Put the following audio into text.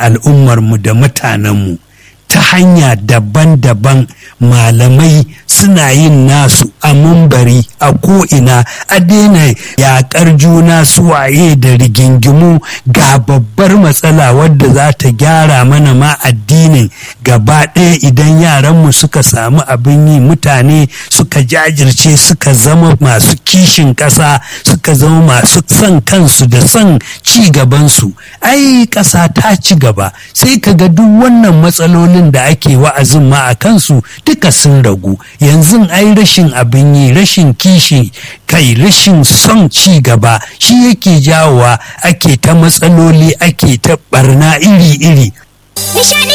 al'ummarmu da mutanenmu ta hanya daban-daban malamai suna yin nasu a mumbari a ko'ina a daina yaƙar juna suwaye da rigingimu ga babbar matsala wadda za ta gyara mana ma addinin gaba ɗaya idan yaranmu suka samu abin yi mutane suka jajirce suka zama masu kishin ƙasa suka zama masu son kansu da son ci gabansu ai ƙasa ta ci gaba sai ka ga duk wannan matsalolin da ake wa'azin ma a kansu duka sun ragu yanzu ai rashin abin yi rashin kishi kai rashin son ci gaba shi yake jawowa ake ta matsaloli ake ta barna iri-iri